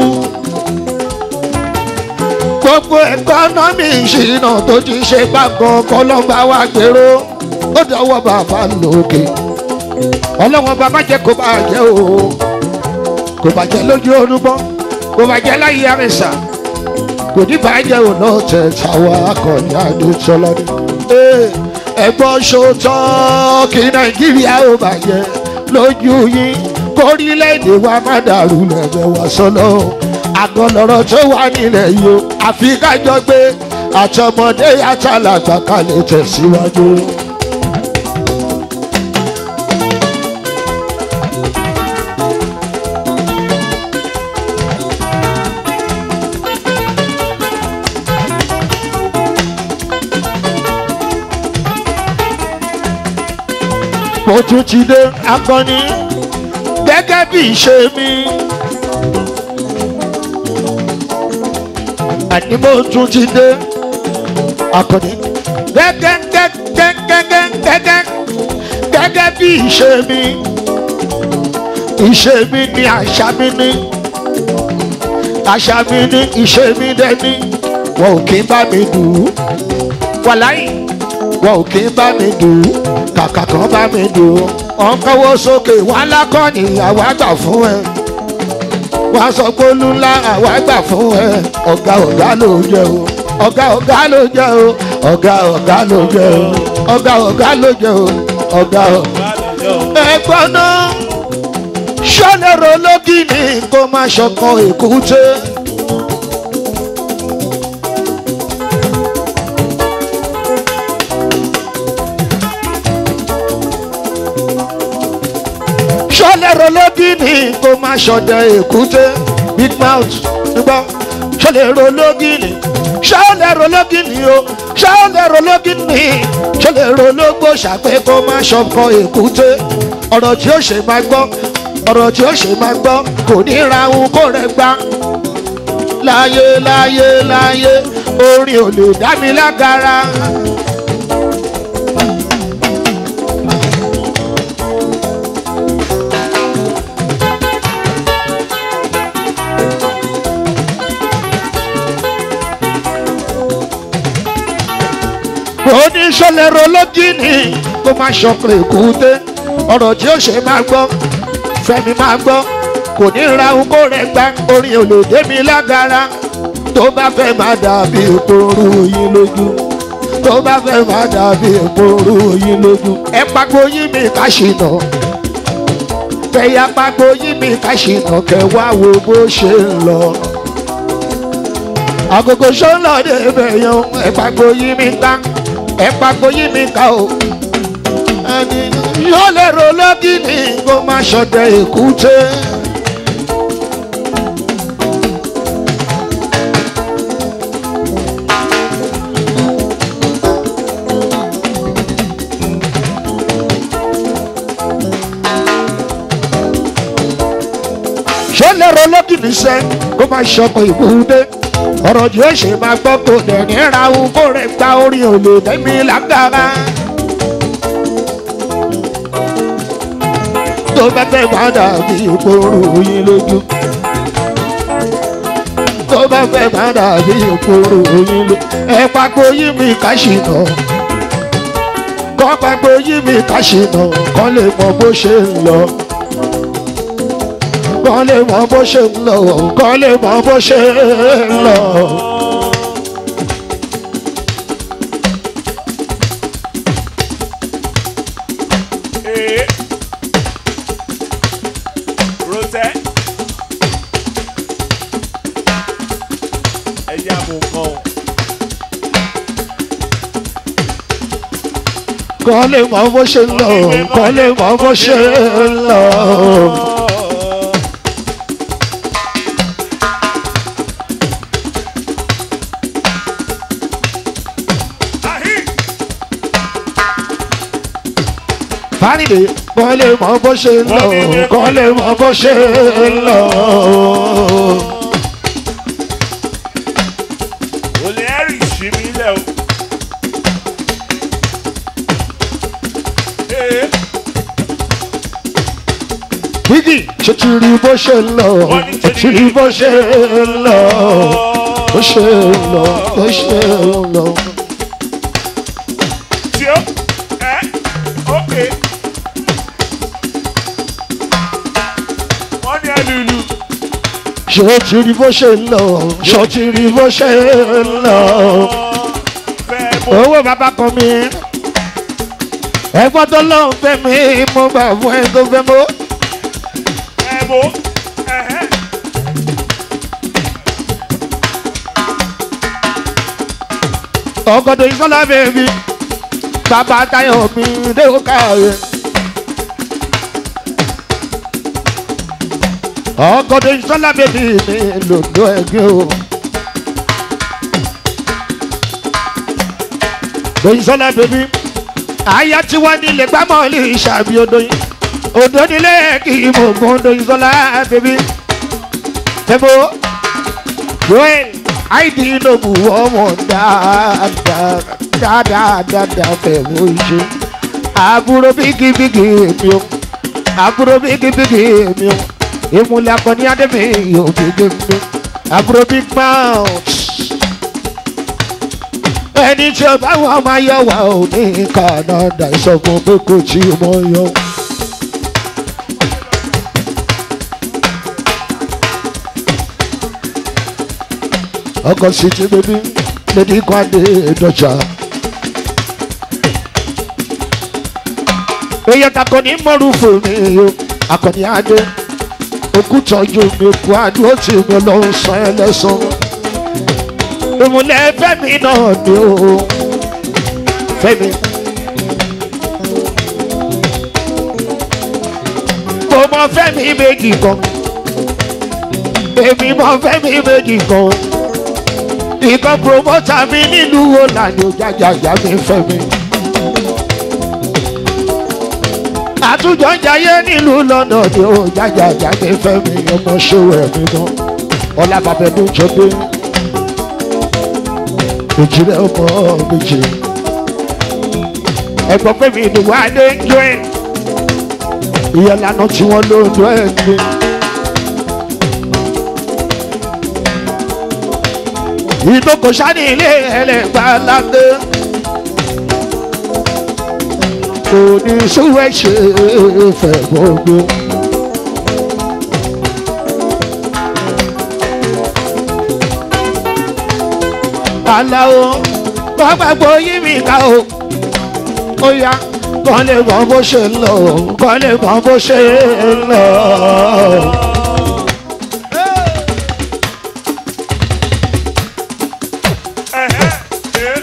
gbogbo ẹ̀kọ́nọ́mì ìṣìnà tó ti ṣe gbàgbọ́ kọ́lọ́ ń bá wa gbèrò ó dọwọ́ bàbá lókè ọlọ́wọ́n bàbá jẹ́ kó bá jẹ́ o kò bàjẹ́ lójú orúbọ kò bàjẹ́ láyé àrẹ̀sà kò ní bàjẹ́ ò náà tẹ̀ táwa akọni adéṣọlá ni. ẹ̀gbọ́n ṣòótọ́ kí nàìjíríà ò bàjẹ́ lójú yín kórílẹ̀-èdè wa má dàrú lẹ́gbẹ̀ẹ́ wa sọ́lọ́ àgọ́ lọ́rọ̀ tó wà nílẹ̀ yìí o àfi kájọ gbé àtọmọdé àtàlàgbà kalẹ̀ tẹ̀síwájú. mo tún ti dé akọni gẹ́gẹ́ bí ìṣe mi. àní mo tún ti dé akọni gẹ́gẹ́ gẹ́gẹ́ gẹ́gẹ́ gẹ́gẹ́ gẹ́gẹ́ bí ìṣe mi. ìṣe mi ni àṣà mi ni àṣà mi ni ìṣe mi dẹ́ni wọn ò kí ń bá mi dùn ún wàláyé wọn ò kí ń bá mi dùn ún kàkà kan bá mi dùn ún wọn kọ́wọ́ sókè wọn lákọ́ni àwa gbà fún ẹ wọn sọ pé olú ńlá àwa gbà fún ẹ ọ̀gá ọ̀gá ló jẹ o ọ̀gá ọ̀gá ló jẹ o ọ̀gá ọ̀gá ló jẹ o ọ̀gá ọ̀gá ló jẹ o ọ̀gá ọ̀gá. ẹ̀gbọ́n náà ṣọ́lẹ̀rọ lógìnì kó má ṣọkan èkúté. ṣọlẹ́rọ lógìnì kó má ṣọdẹ èkúté big mouth nígbà ṣọlẹ́rọ lógìnì ṣọlẹ́rọ lógìnì o ṣọlẹ́rọ lógìnì ṣọlẹ́rọ lógbó ṣàpẹ́ kó má ṣọkọ èkúté ọ̀rọ̀ tí ó ṣe máa gbọ́ ọ̀rọ̀ tí ó ṣe máa gbọ́ kò ní ra ohun kó rẹ̀ gbá láyé láyé láyé orin ò lè dá mi lágara. oníṣọ́lẹ̀rọ lógìnì kó má ṣọkùnrin èkúté ọ̀rọ̀ tí ó ṣe máa gbọ́ fẹ́mi máa gbọ́ kò ní ra ohun kó rẹ̀ gbá orin olóde mi lágara tó bá fẹ́ máa dàbí ìpòrú yín lójú tó bá fẹ́ máa dàbí ìpòrú yín lójú ẹ pàgbo yín mi ká ṣìnà fẹ̀yà pàgbo yín mi ká ṣìnà kẹwàá wo bó ṣe ń lọ agogo sọ́nà débẹ̀ yan ẹ pàgbo yín mi ká ẹ pàgbo yín mi ká o ẹni yóò lè ro lọ́gìnì kó má ṣọdẹ èkúté. ṣé lè ro lọ́gìnì sẹ́ kó má ṣọkọ ìkúté ọ̀rọ̀ tí ó ṣe máa gbọ́ kò dẹ̀ ní ra ohun kó rẹ̀ gba orin ò lè dẹ́mi lágara. tó bá fẹ́ máa dàbí ìpòrú yín lójú. tó bá fẹ́ máa dàbí ìpòrú yín lójú. ẹ pàgbo yín mi ká ṣìnà. kọ́ pàgbo yín mi ká ṣìnà kọ́ lè mọ bó ṣe ń lọ. kọ́ lè mọ bó ṣe ń lọ kọ́ lè mọ bó ṣe ń lọ. Ee. Rotẹ. Ẹ jẹ́ àmú kan o. kọ́ lè mọ bó ṣe ń lọ kọ́ lè mọ bó ṣe ń lọ. Ahi. fánídé kọ́ lè mọ bó ṣe ń lọ kọ́ lè mọ bó ṣe ń lọ. Olè ẹ̀rì ṣí mi lẹ̀ o. Ee. wíkì ṣe ti rí bó ṣe ń lọ ti rí bó ṣe ń lọ bó ṣe ń lọ bó ṣe ń lọ. Tí ó. Ẹ. Ókè. Wọ́n ní ẹlùlù. ṣé ti rí bó ṣe ń lọ ṣé ti rí bó ṣe ń lọ. Fẹ́ mo. owó bàbá kan mi ẹ̀gbọ́n tó lọ́n fẹ́ mi mo bá fún ẹ tó fẹ́ mọ́. Ẹ mo. Ẹ̀hẹ́. ọgọdọ ìsọlá bèbí bàbá táyọ̀ mi lẹ́wọ́ káyọ̀. ọgọdọ ìsọlá bèbí mi lòdò ẹgbẹ́ o. ìsọlá bèbí àyà tí wọ́n nílé gbámọ́ lè ṣàbí odò yìí odò nílé kí mo gbọ́n odò ìsọlá bèbí. tẹ́bọ̀ joel àìdí lóbu ọmọ dáadáa dáadáa dáadáa fẹ̀mú ṣe àbúrò bíkíbíkí mi o àbúrò bíkíbíkí mi o ìmúlẹ̀ akọni adébí yóò bíkí mi àbúrò big mouth ẹni tí ó bá wọn máa yọ wá ò ní Canada ìsọfún pé kò tí mọ yọ. ọkọ̀ sí ti bébí lady kwade dọ̀jà. èèyàn takọ ní mọ́rù fún mi o akọni adé òkútọ́jú mi kú adúró tì mí lọ sàn ẹ́ lẹ́sàn. ìmùlẹ̀ fẹ́mi náà ni o fẹ́mi. mo mọ fẹ́mi méjì kan èmi mọ fẹ́mi méjì kan ìkan promota mi nílùú wo lànà òjàjàjà mi fẹ́ mi. àtúnjọ ń jayé nílùú lọ́nà ni òjàjàjà mi fẹ́ mi ọmọ ṣòwò ẹ̀mí náà ọlábàbẹ̀dún jọdé òjìrẹ́ ọmọ méjì. ẹ̀gbọ́n pé mi ìdùnnú adé ń jó ẹ̀ ìyẹn lànà tí wọ́n ló ń dún ẹ̀ ní. ìdókò sani ilé ẹlẹgbàlágbé kò ní súwẹ́ ṣe fẹ́ gbogbo. aláwo wọ́n gbàgbọ́ yí mi ká o ó yá kọ́ lè mọ bó ṣe ń lọ kọ́ lè mọ bó ṣe ń lọ. Ẹ̀hẹ́. Ee.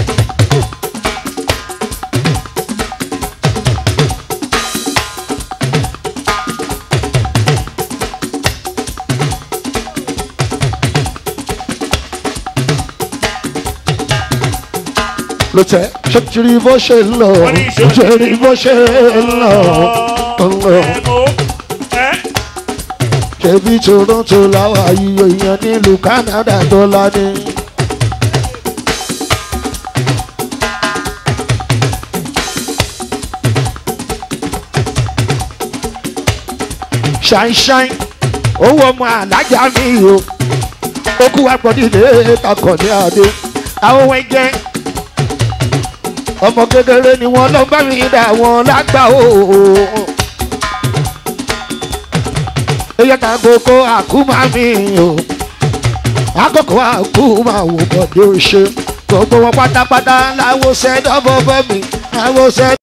ló tẹ ṣé ti rí bó ṣe ń lọ Wọ́n ní ṣe- ṣe rí bó ṣe ń lọ ń lọ Ẹ mo. Ẹ́. ṣebí toronto làwọn ayíyọ èèyàn nílùú canada tó lání. ṣáínṣáín owó ọmọ alájà mi o ó kú wá pọ̀ nílé takọ̀ ní adé àwọn ohun ẹgbẹ́ ọmọ kékeré ni wọn lọ bá mi dà wọn lágbà o èyí ta kókó àkúmá mi o àkókò àkúmá wò bọ̀dé o ṣe gbogbo wọn pátápátá láwo sẹ́dọ̀ bọ́bọ́ mi láwo sẹ́dọ̀.